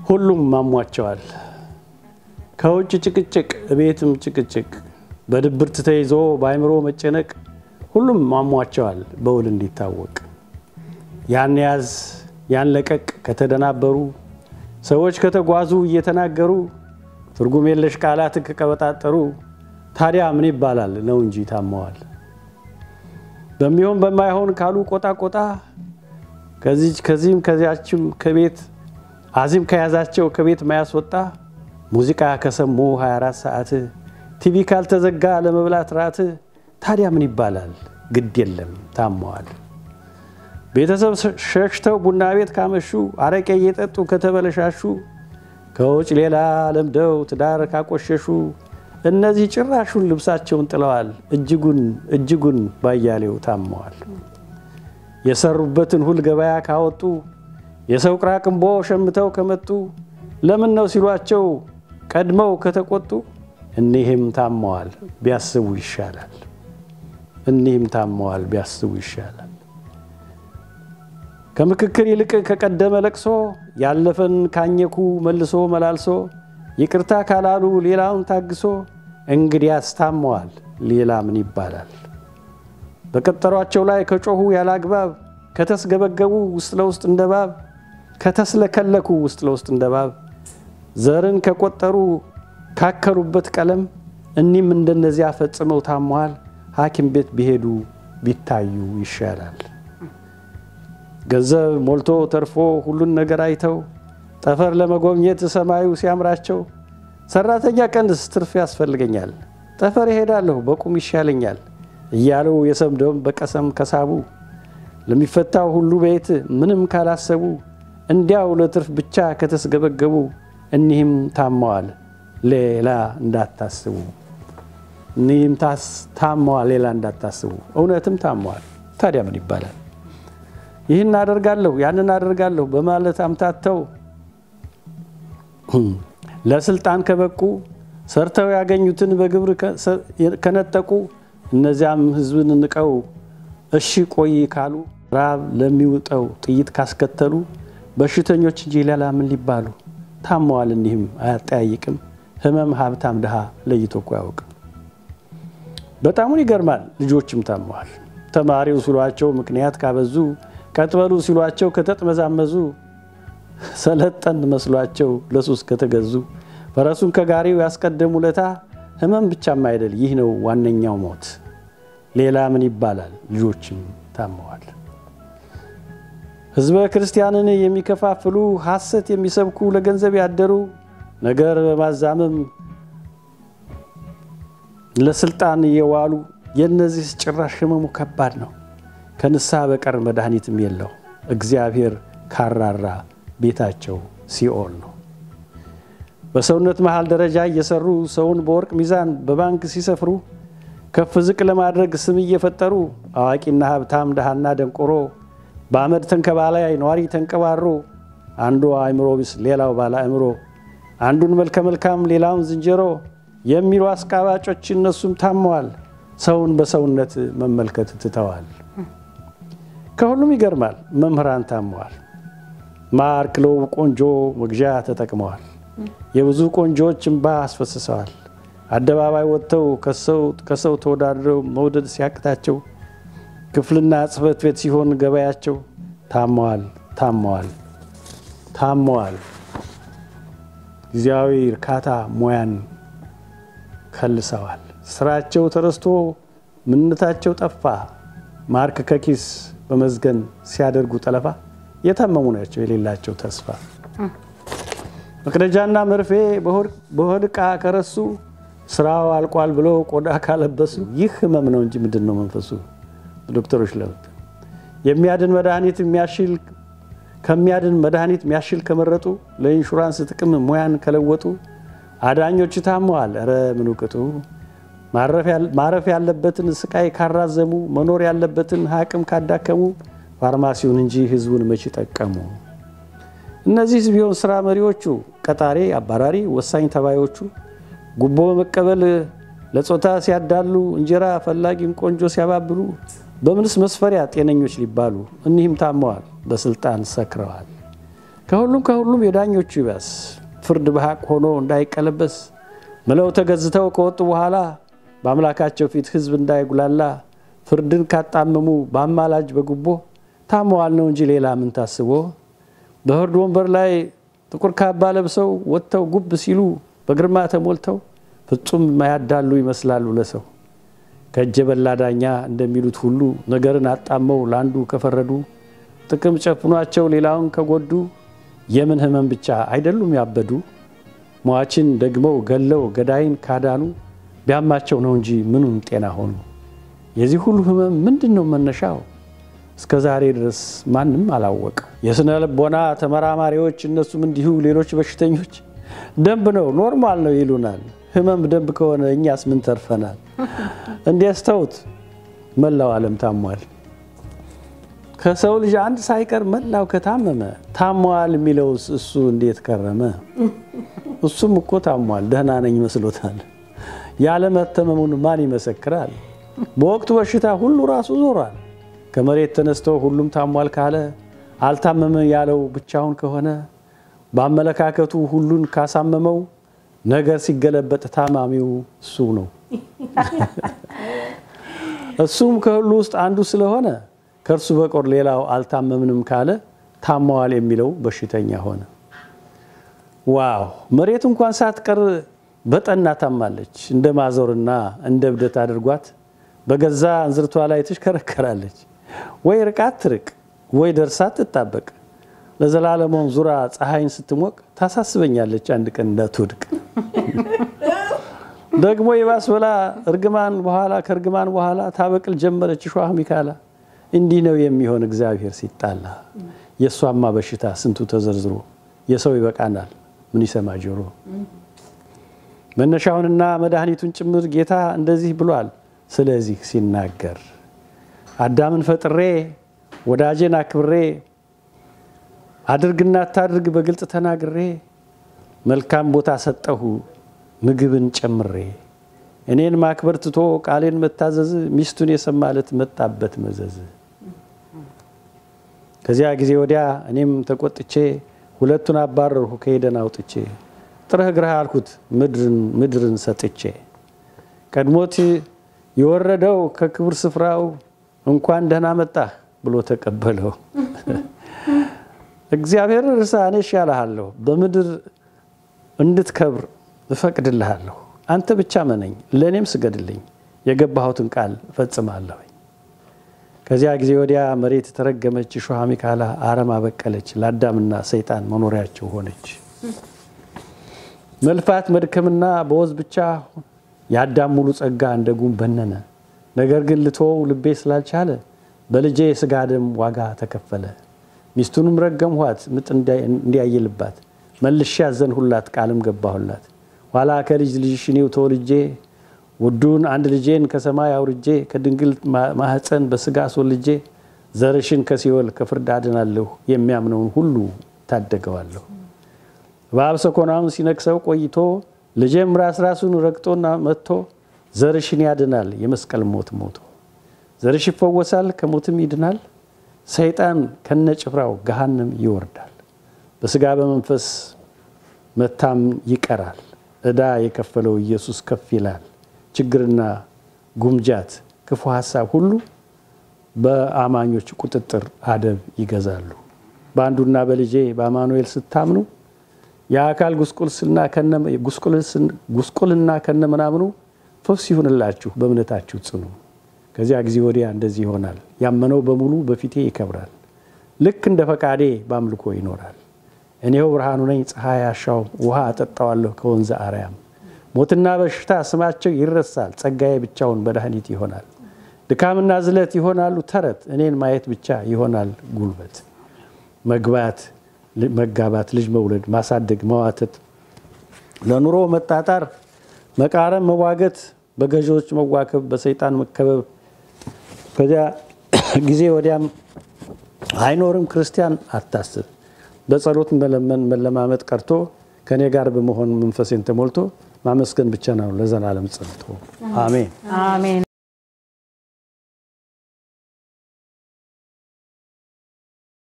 ሁሉም ማሟቸዋል። ከውጭ ጭቅጭቅ፣ እቤትም ጭቅጭቅ፣ በድብርት ተይዞ በአይምሮ መጨነቅ ሁሉም ማሟቸዋል በውል እንዲታወቅ ያን ያዝ ያን ለቀቅ ከተደናበሩ ሰዎች ከተጓዙ እየተናገሩ ትርጉም የለሽ ቃላት ከቀበጣጠሩ ታዲያ ምን ይባላል ነው እንጂ ታመዋል። በሚሆን በማይሆን ካሉ ቆጣ ቆጣ ከዚህም ከዚያችም ከቤት አዚም ከያዛቸው ከቤት ማያስወጣ ሙዚቃ ከሰሙ 24 ሰዓት ቲቪ ካልተዘጋ ለመብላት ራት ታዲያ ምን ይባላል ግድ የለም ታመዋል። ቤተሰብ ሸሽተው ቡና ቤት ካመሹ አረቄ እየጠጡ ከተበለሻሹ ከውጭ ሌላ ለምደው ትዳር ካቆሸሹ እነዚህ ጭራሹን ልብሳቸውን ጥለዋል። እጅጉን እጅጉን ባያሌው ታመዋል። የሰሩበትን ሁል ገበያ ካወጡ የሰው ቅራቅንቦ ሸምተው ከመጡ ለምን ነው ሲሏቸው ቀድመው ከተቆጡ እኒህም ታመዋል ቢያስቡ ይሻላል። እኒህም ታመዋል ቢያስቡ ይሻላል። ከምክክር ይልቅ ከቀደመ ለቅሶ ያለፈን ካኘኩ መልሶ መላልሶ ይቅርታ ካላሉ ሌላውን ታግሶ እንግዲያስ ታመዋል ሌላ ምን ይባላል? በቀጠሯቸው ላይ ከጮኹ ያለ አግባብ ከተስገበገቡ ውስጥ ለውስጥ እንደ ባብ ከተስለከለኩ ውስጥ ለውስጥ እንደ ባብ ዘርን ከቆጠሩ ካከሉበት ቀለም እኒህም እንደነዚያ ፈጽመው ታመዋል። ሐኪም ቤት ቢሄዱ ቢታዩ ይሻላል። ገንዘብ ሞልቶ ተርፎ ሁሉን ነገር አይተው ጠፈር ለመጎብኘት ሰማዩ ሲያምራቸው ሰራተኛ ቀንስ ትርፍ ያስፈልገኛል ጠፈር ይሄዳለሁ በቁም ይሻለኛል እያሉ የሰምደውም በቀሰም ከሳቡ ለሚፈታው ሁሉ ቤት ምንም ካላሰቡ እንዲያው ለትርፍ ብቻ ከተስገበገቡ እኒህም ታመዋል ሌላ እንዳታስቡ። እኒህም ታመዋል ሌላ እንዳታስቡ። እውነትም ታመዋል። ታዲያ ምን ይባላል? ይህን አደርጋለሁ ያንን አደርጋለሁ በማለት አምታተው ለስልጣን ከበቁ ሰርተው ያገኙትን በግብር ከነጠቁ እነዚያም ሕዝብን ንቀው እሺ ቆይ ካሉ ራብ ለሚውጠው ጥይት ካስከተሉ በሽተኞች እንጂ ሌላ ምን ሊባሉ? ታመዋል እኒህም አያጠያይቅም። ህመም ሀብታም ድሃ ለይቶ እኮ አያውቅም። በጣሙን ይገርማል። ልጆችም ታመዋል። ተማሪው ሲሏቸው ምክንያት ካበዙ ቀጥበሉ ሲሏቸው ከተጥመዛመዙ ሰለጠን መስሏቸው ለሱስ ከተገዙ ፈረሱን ከጋሪው ያስቀደሙ ለታ ህመም ብቻም አይደል ይህ ነው ዋነኛው ሞት። ሌላ ምን ይባላል? ልጆችም ታመዋል። ህዝበ ክርስቲያንን የሚከፋፍሉ ሐሰት የሚሰብኩ ለገንዘብ ያደሩ ነገር በማዛመም ለስልጣን እየዋሉ የእነዚህ ጭራሽ ህመሙ ከባድ ነው። ከንስሐ በቀር መድኃኒትም የለው። እግዚአብሔር ካራራ ቤታቸው ሲኦል ነው። በሰውነት መሃል ደረጃ እየሰሩ ሰውን በወርቅ ሚዛን በባንክ ሲሰፍሩ ከፍ ዝቅ ለማድረግ ስም እየፈጠሩ አዋቂና ሀብታም ድሃና ደንቆሮ በአመድ ተንከባላይ ነዋሪ ተንቀባሮ አንዱ አእምሮ ቢስ ሌላው ባለ አእምሮ አንዱን መልከ መልካም ሌላውን ዝንጀሮ የሚሉ አስቃባጮች እነሱም ታመዋል። ሰውን በሰውነት መመልከት ትተዋል። ከሁሉም ይገርማል መምህራን ታመዋል። ማር ክለው ቆንጆ መግዣ ተጠቅመዋል። የብዙ ቆንጆዎች እንባ አስፈስሰዋል። አደባባይ ወጥተው ከሰው ተወዳድረው መውደድ ሲያቅታቸው ክፍልና ጽሕፈት ቤት ሲሆን ገበያቸው ታመዋል ታመዋል ታመዋል። ጊዜያዊ እርካታ ሙያን ከልሰዋል። ስራቸው ተረስቶ ምንነታቸው ጠፋ። ማርክ ከኪስ በመዝገን ሲያደርጉ ጠለፋ የታመሙ ናቸው የሌላቸው ተስፋ። መቅደጃና መርፌ በሆድ ዕቃ ከረሱ ስራው አልቋል ብለው ቆዳ ካለበሱ ይህ ህመም ነው እንጂ ምንድን ነው መንፈሱ? ዶክተሮች ለውጥ የሚያድን መድኃኒት የሚያሽል ከሚያድን መድኃኒት የሚያሽል ከመረጡ ለኢንሹራንስ ጥቅም ሙያን ከለወጡ አዳኞች ታመዋል። ኧረ ምን ውቅጡ ማረፍ ያለበትን ስቃይ ካራዘሙ መኖር ያለበትን አቅም ካዳከሙ ፋርማሲውን እንጂ ህዝቡን መች ጠቀሙ? እነዚህ ቢሆን ስራ መሪዎቹ ቀጣሪ፣ አባራሪ፣ ወሳኝ ተባዮቹ ጉቦ በመቀበል ለጾታ ሲያዳሉ እንጀራ ፈላጊን ቆንጆ ሲያባብሉ በምንስ መስፈሪያ ጤነኞች ሊባሉ? እኒህም ታመዋል፣ በስልጣን ሰክረዋል። ከሁሉም ከሁሉም የዳኞቹ ይባስ ፍርድ በሐቅ ሆኖ እንዳይቀለበስ ምለው ተገዝተው ከወጡ በኋላ በአምላካቸው ፊት ሕዝብ እንዳይጉላላ ፍርድን ካጣመሙ በአማላጅ በጉቦ ታመዋል ነው እንጂ ሌላ ምን ታስቦ በፍርድ ወንበር ላይ ጥቁር ካባ ለብሰው ወጥተው ጉብ ሲሉ በግርማ ተሞልተው ፍጹም ማያዳሉ ይመስላሉ ለሰው ከእጀ በላ ዳኛ እንደሚሉት ሁሉ ነገርን አጣመው ለአንዱ ከፈረዱ ጥቅም ጨፍኗቸው ሌላውን ከጎዱ የምን ሕመም ብቻ አይደሉም ያበዱ ሟችን ደግመው ገለው ገዳይን ካዳኑ ቢያማቸው ነው እንጂ ምኑን ጤና ሆኑ። የዚህ ሁሉ ሕመም ምንድን ነው መነሻው? እስከ ዛሬ ድረስ ማንም አላወቀው። የስነ ልቦና ተመራማሪዎች እነሱም እንዲሁ ሌሎች በሽተኞች ደንብ ነው ኖርማል ነው ይሉናል። ሕመም ደንብ ከሆነ እኛስ ምን ተርፈናል? እንዲያስተውት መላው ዓለም ታሟል። ከሰው ልጅ አንድ ሳይቀር መላው ከታመመ ታሟል የሚለውስ እሱ እንዴት ከረመ? እሱም እኮ ታሟል፣ ደህና ነኝ መስሎታል። ያለመተመሙን ማን ይመሰክራል? በወቅቱ በሽታ ሁሉ ራሱ ዞሯል። ከመሬት ተነስቶ ሁሉም ታሟል ካለ አልታመመ ያለው ብቻውን ከሆነ በአመለካከቱ ሁሉን ካሳመመው ነገር ሲገለበጥ ታማሚው እሱ ነው። እሱም ከሁሉ ውስጥ አንዱ ስለሆነ ከእርሱ በቆር ሌላው አልታመምንም ካለ ታመዋል የሚለው በሽተኛ ሆነ። ዋው! መሬት እንኳን ሳትቀር በጠና ታማለች። እንደ ማዞርና እንደ እብደት አድርጓት በገዛ እንዝርቷ ላይ ትሽከረከራለች። ወይ ርቃት ትርቅ ወይ ደርሳ ትጣበቅ። ለዘላለሟን ዙራ ፀሐይን ስትሞቅ ታሳስበኛለች አንድ ቀን እንዳትወድቅ። ደግሞ የባስ ብላ እርግማን በኋላ ከእርግማን በኋላ ታበቅል ጀመረች እሾህ ሚካላ። እንዲህ ነው የሚሆን እግዚአብሔር ሲጣላ። የእሷማ በሽታ ስንቱ ተዘርዝሮ የሰው ይበቃናል ምን ይሰማ ጆሮ። መነሻውንና መድኃኒቱን ጭምር ጌታ እንደዚህ ብሏል። ስለዚህ ሲናገር አዳምን ፈጥሬ ወዳጄን አክብሬ አድርግና አታድርግ በግልጽ ተናግሬ መልካም ቦታ ሰጠሁ ምግብን ጨምሬ እኔን ማክበር ትቶ ቃሌን መታዘዝ ሚስቱን የሰማለት መጣበት መዘዝ። ከዚያ ጊዜ ወዲያ እኔም ተቆጥቼ ሁለቱን አባረርሁ ከሄደን አውጥቼ ጥረህ ግረህ አልኩት ምድርን ሰጥቼ ቀድሞት የወረደው ከክብር ስፍራው እንኳን ደህና መጣህ ብሎ ተቀበለው። እግዚአብሔር እርሳ እኔ እሻልሃለሁ በምድር እንድትከብር እፈቅድልሃለሁ። አንተ ብቻ መነኝ፣ ለእኔም ስገድልኝ፣ የገባሁትን ቃል እፈጽማለሁ። ከዚያ ጊዜ ወዲያ መሬት የተረገመች እሾህ አሜከላ አረም አበቀለች፣ ለአዳምና ሰይጣን መኖሪያቸው ሆነች። መልፋት መድከምና በወዝ ብቻ የአዳም ሙሉ ጸጋ እንደ ጉም በነነ። ነገር ግን ልትወው ልቤ ስላልቻለ በልጄ የስጋ ደም ዋጋ ተከፈለ። ሚስቱንም ረገምኋት ምጥ እንዲያይልባት መልሼ ያዘንሁላት ቃልም ገባሁላት። ኋላ ከልጅ ልጅሽ እኔው ተወልጄ ውዱን አንድ ልጄን ከሰማይ አውርጄ ከድንግል ማህፀን በስጋ አስወልጄ ዘርሽን ከሲኦል ከፍርድ አድናለሁ የሚያምነውን ሁሉ ታደገዋለሁ። እባብ ሰኮናውን ሲነክሰው ቆይቶ ልጄም ራስ ራሱን ረግጦና መጥቶ ዘርሽን ያድናል የመስቀል ሞት ሞቶ ዘርሽ ይፈወሳል ከሞትም ይድናል። ሰይጣን ከነጭፍራው ገሃነም ይወርዳል። በስጋ በመንፈስ መታም ይቀራል። ዕዳ የከፈለው ኢየሱስ ከፍ ይላል። ችግርና ጉምጃት፣ ክፉ ሀሳብ ሁሉ በአማኞች ቁጥጥር አደብ ይገዛሉ። በአንዱና በልጄ በአማኑኤል ስታምኑ የአካል ጉስቁልና ከነምናምኑ ፈውስ ይሁንላችሁ፣ በእምነታችሁ ጽኑ። ከዚያ ጊዜ ወዲያ እንደዚህ ይሆናል። ያመነው በሙሉ በፊቴ ይከብራል። ልክ እንደ ፈቃዴ በአምልኮ ይኖራል። እኔው ብርሃኑ ነኝ፣ ፀሐይ አሻው ውሃ አጠጣዋለሁ ከወንዘ አርያም። ሞትና በሽታ ስማቸው ይረሳል፣ ጸጋዬ ብቻውን መድኃኒት ይሆናል። ድካምና ዝለት ይሆናሉ ተረት፣ እኔን ማየት ብቻ ይሆናል ጉልበት። መግባት፣ መጋባት፣ ልጅ መውለድ፣ ማሳደግ፣ መዋተት፣ ለኑሮ መጣጣር፣ መቃረም፣ መዋገት፣ በገዢዎች መዋከብ፣ በሰይጣን መከበብ ከዚያ ጊዜ ወዲያም አይኖርም። ክርስቲያን አታስብ። በጸሎት መለመን መለማመጥ ቀርቶ ከእኔ ጋር በመሆን መንፈሴን ተሞልቶ ማመስገን ብቻ ነው ለዘላለም ጸንቶ አሜን። አሜን።